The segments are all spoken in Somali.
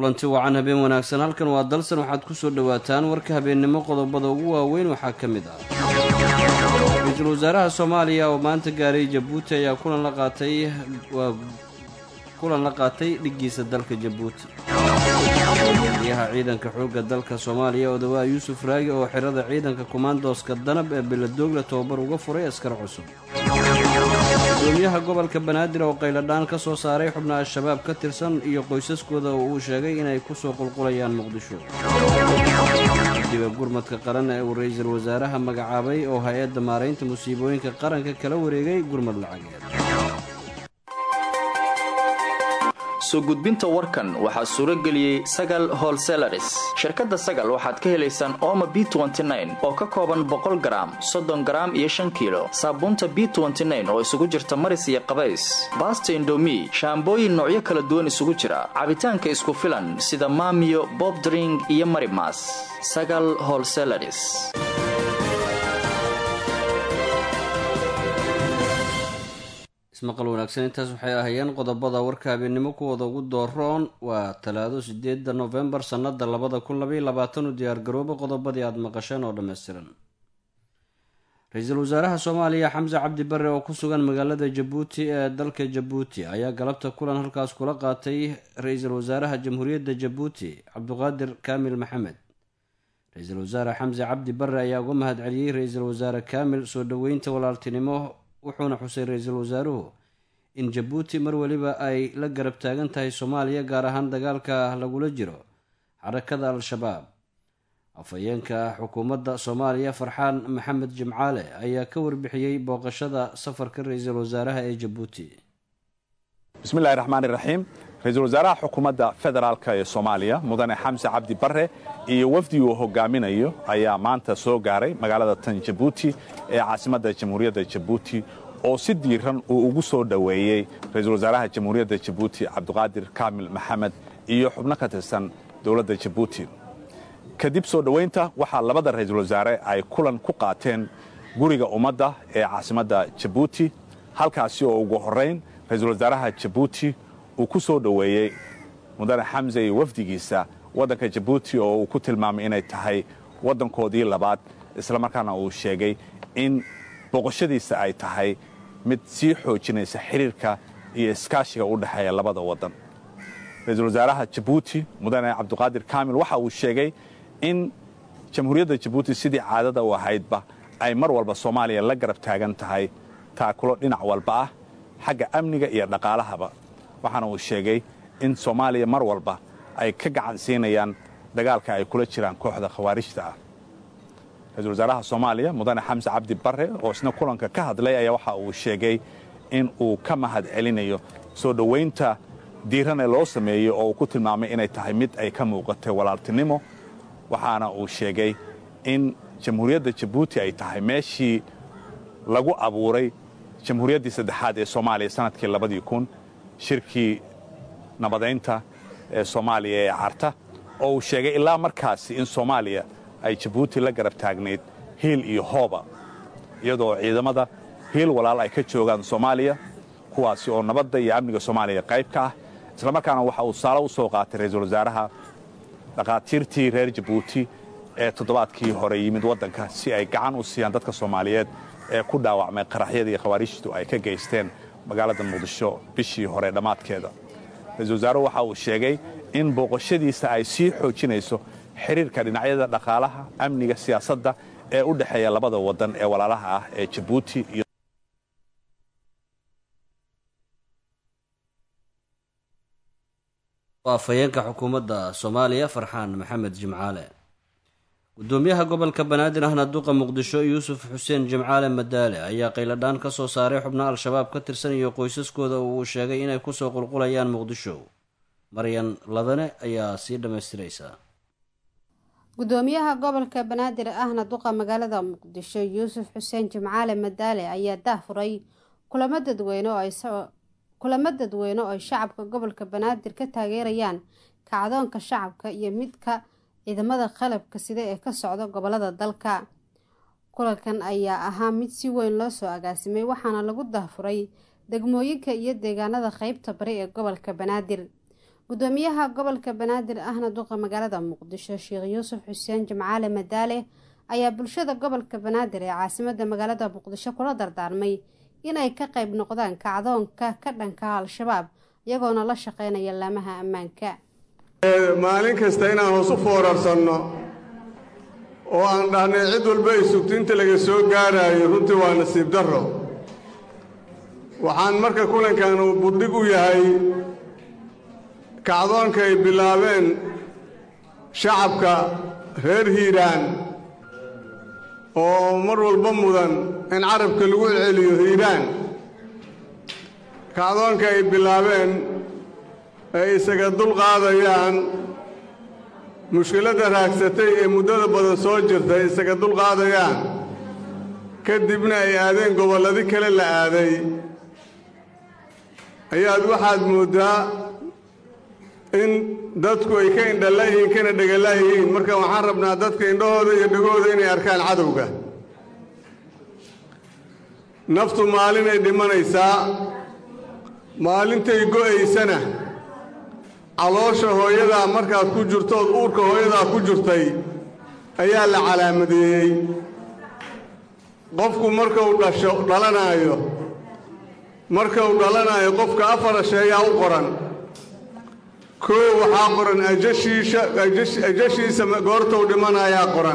kulanti wacan habeen wanaagsan halkan waa dalsan waxaad ku soo dhowaataan warka habeennimo qodobada ugu waaweyn waxaa ka mid ah ra-iisul wasaaraha soomaaliya oo maanta gaaray jabuuti ayaa kulan la qaatay waa kulan la qaatay dhiggiisa dalka jabuuti goliyaha ciidanka xoogga dalka soomaaliya odawaa yuusuf raagi oo xirada ciidanka kumaandooska danab ee beledoogle tobabar uga furay askar cusub gudoomiyaha gobolka banaadir oo qayladhaan ka soo saaray xubna al-shabaab ka tirsan iyo qoysaskooda oo uu sheegay inay ku soo qulqulayaan muqdisho guddiga gurmadka qaran ee uu ra-iisul wasaaraha magacaabay oo hay-adda maaraynta musiibooyinka qaranka kala wareegay gurmad lacageed soo gudbinta warkan waxaa suuro geliyey sagal holselaris shirkadda sagal waxaad ka helaysaan ooma b oo ka kooban boqol garaam soddon garaam iyo shan kiilo saabuunta b oo isugu jirta maris iyo qabays baasta indomi shaambooyin noocyo kala duwan isugu jira cabitaanka isku filan sida maamiyo bobdring iyo marimas sagal holselaris ismaqal wanaagsan intaas waxay ahayeen qodobada warka habeennimo kuwooda ugu dooroon waa talaado sideedda nofembar sannada labada kun labaiyo labaatan u diyaargarooba qodobadii aada maqasheen oo dhammaystiran ra-iisul wasaaraha soomaaliya xamse cabdi bare oo ku sugan magaalada jabuuti ee dalka jabuuti ayaa galabta kulan halkaas kula qaatay ra-iisul wasaaraha jamhuuriyadda jabuuti cabduqaadir kaamil maxamed ra-iisul wasaare xamse cabdi bare ayaa uga mahad celiyey ra-iisul wasaare kaamil soo dhoweynta walaaltinimo wuxuuna xusay ra-iisul wasaaruhu in jabuuti mar weliba ay la garab taagan tahay soomaaliya gaar ahaan dagaalka lagula jiro xarakada al-shabaab afhayeenka xukuumadda soomaaliya farxaan maxamed jimcaale ayaa ka warbixiyey booqashada safarka ra-iisul wasaaraha ee jabuuti bismillahi raxmaan iraxiim ra-iisul wasaaraha xukuumadda federaalk ee soomaaliya mudane xamse cabdi bare iyo wafdi uu hogaaminayo ayaa maanta soo gaaray magaalada tan jabuuti ee caasimadda jamhuuriyadda jabuuti oo si diiran uu ugu soo dhoweeyey ra-iisul wasaaraha jamhuuriyadda jabuuti cabdiqaadir kaamil maxamed iyo xubno ka tirsan dowladda jabuuti kadib soo dhoweynta waxaa labada ra-iisul wasaare ay kulan ku qaateen guriga ummadda ee caasimadda jabuuti halkaasi oo ugu horrayn ra-iisul wasaaraha jabuuti uu ku soo dhoweeyey mudane xamse iyo wafdigiisa waddanka jabuuti oo uu ku tilmaamay inay tahay waddankoodii labaad islamarkaana uu sheegay in boqoshadiisa ay tahay mid sii xoojinaysa xidhiirka iyo iskaashiga u dhexeeya labada waddan ra-iisul wasaaraha jabuuti mudane cabdiqaadir kaamil waxa uu sheegay in jamhuuriyadda jabuuti sidii caadada u ahaydba ay mar walba soomaaliya la garab taagan tahay taakulo dhinac walba ah xagga amniga iyo dhaqaalahaba waxaana uu sheegay in soomaaliya mar walba ay ka gacan siinayaan dagaalka ay kula jiraan kooxda khawaarijta ah ra-iisul wasaaraha soomaaliya mudane xamse cabdi bare oo isna kulanka ka hadlay ayaa waxa uu sheegay in uu ka mahad celinayo soo dhowaynta diirane loo sameeyo oo uu ku tilmaamay inay tahay mid ay ka muuqatay walaaltinimo waxaana uu sheegay in jamhuuriyadda jabuuti ay tahay meeshii lagu abuuray jamhuuriyaddii saddexaad ee soomaaliya sanadkii labadii kun shirkii nabadaynta ee soomaaliya ee carta oo uu sheegay ilaa markaasi in soomaaliya ay jabuuti la garab taagnayd hiil iyo hooba iyadoo ciidamada hiil walaal ay ka joogaan soomaaliya kuwaasi oo nabadda iyo amniga soomaaliya qayb ka ah islamarkaana waxa uu saalo u soo qaatay ra-iisul wasaaraha dhakhaatiirtii reer jabuuti ee toddobaadkii hore yimid waddanka si ay gacan u siiyaan dadka soomaaliyeed ee ku dhaawacmay qaraxyadii khawaarijtu ay ka geysteen magaalada muqdisho bishii hore dhammaadkeeda ra-iisul wasaaruhu waxa uu sheegay in booqashadiisa ay sii xoojinayso xiriirka dhinacyada dhaqaalaha amniga siyaasadda ee u dhexeeya labada waddan ee walaalaha ah ee jabuuti iyo afhayeenka xukuumadda soomaaliya farxaan maxamed jimcaale gudoomiyaha gobolka banaadir ahna duqa muqdisho yuusuf xuseen jimcaale madaale ayaa qayladhaan ka soo saaray xubno al-shabaab ka tirsan iyo qoysaskooda oo uu sheegay inay kusoo qulqulayaan muqdisho maryan ladane ayaa sii dhammaystiraysa gudoomiyaha gobolka banaadir ahna duqa magaalada muqdisho yuusuf xuseen jimcaale madaale ayaa daahfuray kulamo dadweyne oo ay kulamo dadweyne oo ay shacabka gobolka banaadir ka taageerayaan kacdoonka shacabka iyo midka ciidamada qalabka sida ee ka socda gobolada dalka kulankan ayaa ahaa mid si weyn loo soo agaasimay waxaana lagu daahfuray degmooyinka iyo deegaanada qeybta bari ee gobolka banaadir gudoomiyaha gobolka banaadir ahna duqa magaalada muqdisho sheekh yuusuf xuseen jimcaale madaale ayaa bulshada gobolka banaadir ee caasimada magaalada muqdisho kula dardaarmay inay ka qayb noqdaan kacdoonka ka dhanka al-shabaab iyagoona la shaqeynaya laamaha ammaanka maalin kasta inaan hoos u foorarsanno oo aan dhahnay cid walba ay sugto inta laga soo gaaraayo runtii waa nasiib darro waxaan marka kulankan uu buddhig u yahay kacdoonka ay bilaabeen shacabka reer hiiraan oo mar walba mudan in carabka lagu celiyo hiiraan kacdoonka ay bilaabeen ay isaga dulqaadayaan mushkiladda raagsatay ee muddada badan soo jirta ay isaga dulqaadayaan kadibna ay aadeen gobolladi kale la aaday ayaad waxaad mooddaa in dadku ay ka indhala yihiin kana dhegala yihiin marka waxaan rabnaa dadka indhahooda iyo dhegooda inay arkaan cadowga naftu maalinay dhimanaysaa maalintay go'aysana caloosha hooyadaa markaad ku jirtood uurka hooyadaa ku jirtay ayaa la calaamadeeyey qofku markuu dhasho dhalanaayo markuu dhalanaayo qofka afar asheeyaa u qoran koo waxaa qoran ajashiisha ajashiisa goortuu dhimanayaa qoran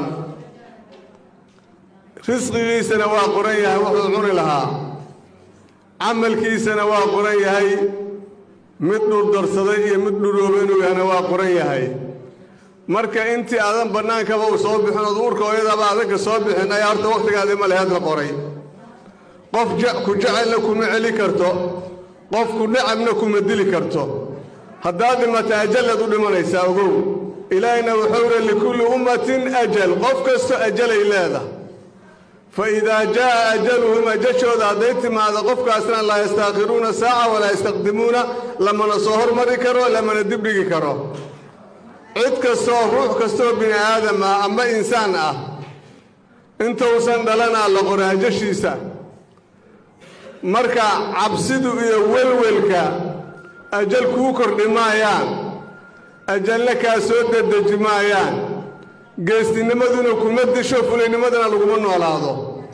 risqigiisana waa qoran yahay wuxuu cuni lahaa camalkiisana waa qoran yahay mid dhurdarsaday iyo mid dhurooba inuu yahana waa qoran yahay marka intii aadan bannaankaba uu soo bixin ood uurka hooyadaaba adanka soo bixin ayaa horta wakhtigaadi ma leheed la qoray qof ku jecelna kuma celi karto qof ku dhacabna kuma dili karto haddaad dhimata ajalaad u dhimanaysaa ogow ilaahina wuxuu uri likulli ummatin ajal qof kasto ajalay leedahay fa idaa jaa'a ajaluhum ajashooda hadday timaado qofkaasna laa yastaakhiruuna saaca walaa yastaqdimuuna lamana soo hormari karo lamana dibdhigi karo cid kastoo ruux kastoo bini aadam ah ama insaan ah intuusan dhalanaa la qora ajashiisa marka cabsidu iyo welwelka ajal kuu kordhi maayaan ajalna kaa soo dedeji maayaan geestinimaduna kuma disho fulaynimadana laguma noolaado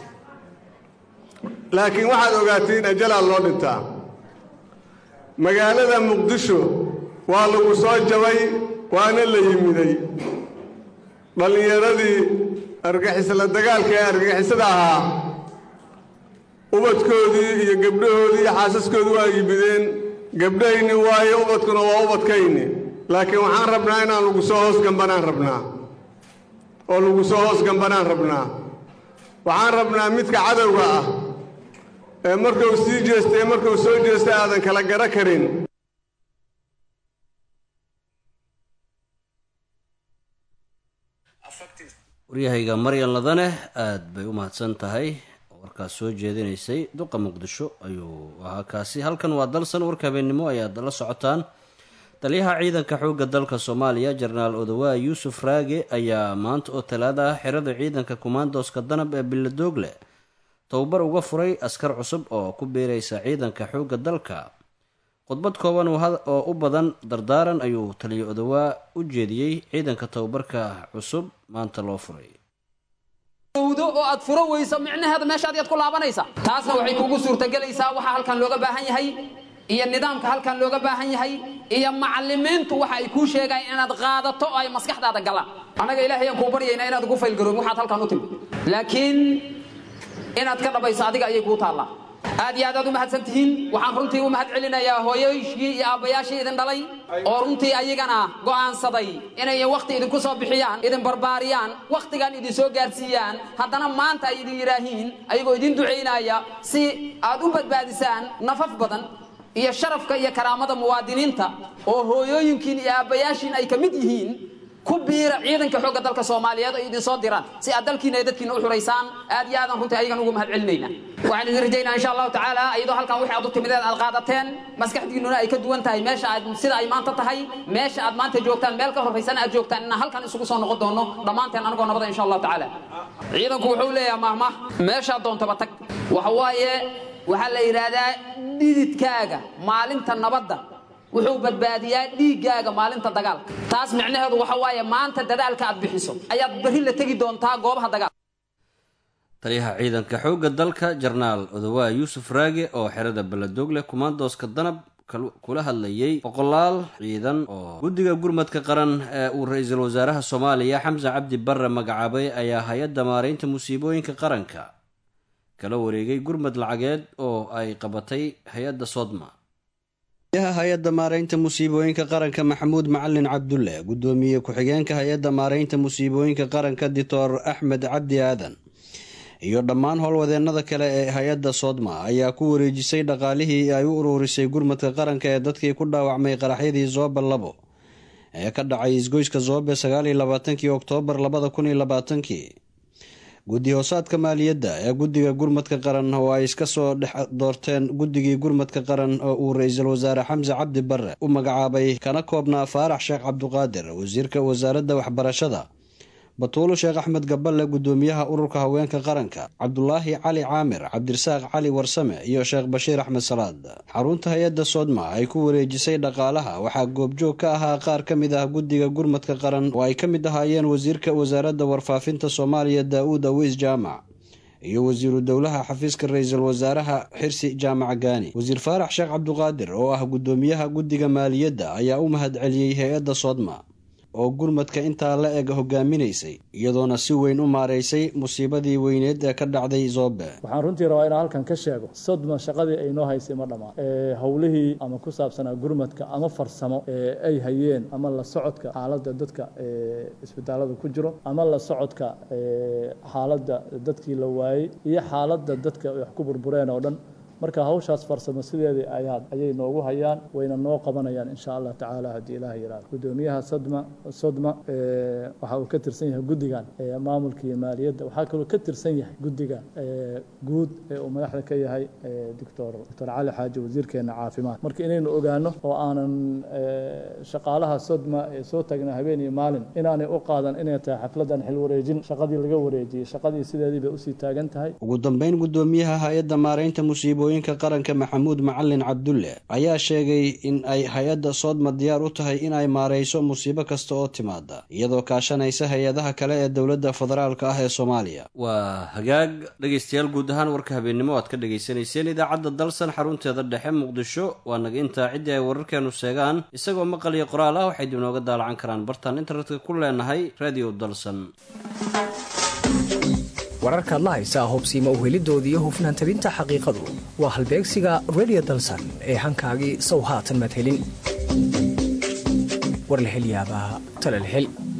laakiin waxaad ogaatiin ajalaa loo dhintaa magaalada muqdisho waa lagu soo jabay waana la yimiday dhallinyaradii argixisla dagaalka ee argixisada ahaa ubadkoodii iyo gabdhahoodii iyo xaasaskoodii waa yimideen gabdhahayni waayo ubadkuna waa ubadkayni laakiin waxaan rabnaa inaan lagu soo hoos gambanaan rabnaa oo lagu soo hoos gambanaan rabnaa waxaan rabnaa midka cadowga ah ee markuu sii jeesta ee markuu soo jeesta aadan kala gara karin waryahayga maryan ladane aada bay u mahadsan tahay oo warkaas soo jeedinaysay duqa muqdisho ayuu ahaa kaasi halkan waa dalsan warka habeennimo ayaad la socotaan taliyaha ciidanka xoogga dalka soomaaliya jenaraal odawaa yuusuf raage ayaa maanta oo talaada ah xirada ciidanka kumaandooska danab ee biladoogle tababar uga furay askar cusub oo ku biiraysa ciidanka xoogga dalka khudbad kooban oo u badan dardaaran ayuu taliya odawaa u jeediyey ciidanka tababarka cusub maanta loo furay do oo aad furo weyso micnaheeda meeshaad yaad ku laabanaysa taasna waxay kugu suurtagelaysaa waxaa halkan looga baahan yahay iyo nidaamka halkan looga baahan yahay iyo macalimiintu waxa ay kuu sheegayan inaad qaadato oo ay maskaxdaada galaan annaga ilaahay aan kuu baryaynaa inaad ugu faylgaroon waxaad halkan u timid laakiin inaad ka dhabayso adiga ayay kuu taallaa aad iyo aad aad u mahadsan tihiin waxaan runtii u mahad celinayaa hooyoyshii iyo aabbayaashii idin dhalay oo runtii ayagana go'aansaday inay wakhti idinku soo bixiyaan idin barbaariyaan wakhtigan idin soo gaarsiiyaan haddana maanta ay idin yidhaahiin ayagoo idin ducaynaya si aad u badbaadisaan nafaf badan iyo sharafka iyo karaamada muwaadiniinta oo hooyooyinkiin iyo aabbayaashiin ay ka mid yihiin ku biira ciidanka xoogga dalka soomaaliyeed ay idin soo diraan si aad dalkiina iyo dadkiina u xuraysaan aad iyo aadan runtii ayagan ugu mahad celinayna waxaan idin rajaynaa insha allahu tacaala iyadoo halkan wixii aad u timideen aad qaadateen maskaxdiinnuna ay ka duwan tahay meesha aad sida ay maanta tahay meesha aad maanta joogtaan meel ka horraysana aad joogtaan inaan halkan isugu soo noqon doono dhammaanteen anagoo nabada insha allahu tacaala ciidanku wuxuu leeyahay mahmah meeshaad doontaba tag waxa waaye waxaa la yidhaahdaa dhididkaaga maalinta nabadda wuxuu badbaadiyaa dhiiggaaga maalinta dagaalka taas micnaheedu waxa waaye maanta dadaalka aad bixiso ayaad berri la tegi doontaa goobaha dagaalka taliyaha ciidanka xoogga dalka jarnaal odowaa yuusuf raage oo xerada beledoogle kumaandooska danab kula hadlayay boqolaal ciidan oo guddiga gurmadka qaran ee uu ra-iisul wasaaraha soomaaliya xamse cabdi barre magacaabay ayaa hay-adda maaraynta musiibooyinka qaranka kala wareegay gurmad lacageed oo ay qabatay hay-adda sodma hay-adda maaraynta musiibooyinka qaranka maxamuud macalin cabdulle guddoomiye ku-xigeenka hay-adda maaraynta musiibooyinka qaranka doctor axmed cabdi aadan iyo dhammaan howlwadeennada kale ee hay-adda soodma ayaa ku wareejisay dhaqaalihii ay u uruurisay gurmadka qaranka ee dadkii ku dhaawacmay qaraxyadii zoobe labo ee ka dhacay isgoyska zoobe sagaaliyo labaatankii oktoobar labada kun iyo labaatankii guddi hoosaadka maaliyadda ee guddiga gurmadka qaran oo ay iska soo dhex doorteen guddigii gurmadka qaran oo uu ra-iisul wasaare xamse cabdi barre u magacaabay kana koobnaa faarax sheekh cabduqaadir wasiirka wasaaradda waxbarashada batuulo sheekh axmed gaballe guddoomiyaha ururka haweenka qaranka cabdulaahi cali caamir cabdirasaaq cali warsame iyo sheekh bashiir axmed salaad xarunta hay-adda soodma ay ku wareejisay dhaqaalaha waxaa goobjoog ka ahaa qaar ka mid ah guddiga gurmadka qaran oo ay ka mid ahaayeen wasiirka wasaaradda warfaafinta soomaaliya daa-uud awiis jaamac iyo wasiiru dowlaha xafiiska ra-iisul wasaaraha xirsi jaamac gaani wasiir faarax sheekh cabduqaadir oo ah guddoomiyaha guddiga maaliyadda ayaa u mahad celiyey hay-adda soodma oo gurmadka intaa la eg hogaaminaysay iyadoona si weyn u maaraysay musiibadii weyneed ee ka dhacday zoobe waxaan runtii rabaa inaan halkan ka sheego sodma shaqadii ay noo haysay ma dhammaan howlihii ama ku saabsanaa gurmadka ama farsamo ee ay hayeen ama la socodka xaaladda dadka isbitaalada ku jiro ama la socodka xaaladda dadkii la waayey iyo xaaladda dadka wax ku burbureen oo dhan marka hawshaas farsamo sideedii ayaa ayay noogu hayaan wayna noo qabanayaan insha allah tacaala haddii ilaah yiraahdo guddoomiyaha sadma sodma waxa uu ka tirsan yahay guddigan maamulka iyo maaliyadda waxaa kaloo ka tirsan yahay guddiga guud ee uu madaxda ka yahay doctor doctor cali xaaji wasiirkeena caafimaad marka inaynu ogaano oo aanan shaqaalaha sodma ee soo tagnaa habeen iyo maalin inaanay u qaadan inay tahay xafladan xil wareejin shaqadii laga wareejiyey shaqadii sideedii bay usii taagan tahay ugu dambeyn guddoomiyaha hay-adda maaraynta musiibooyinka qaranka maxamuud macalin cabdulle ayaa sheegay in ay hay-adda soodma diyaar u tahay in ay maarayso musiibo kasta oo timaada iyadoo kaashanaysa hay-adaha kale ee dowladda federaalka ah ee soomaaliya waa hagaag dhegaystayaal guud ahaan warka habeennimo aad ka dhegaysanayseen idaacadda dalsan xarunteeda dhexe muqdisho waa naga intaa ciddii ay wararkeenu sheegaan isagoo maqal iyo qoraal ah waxay dib nooga daalacan karaan bartaan internetka ku leenahay radio dalsan wararkaad la haysaa hubsiima uhelidooda iyo hufnaan tabinta xaqiiqadu waa halbeegsiga redio dalsan ee hankaagii sow haatan madhelin war la hel yaabaa tala la hel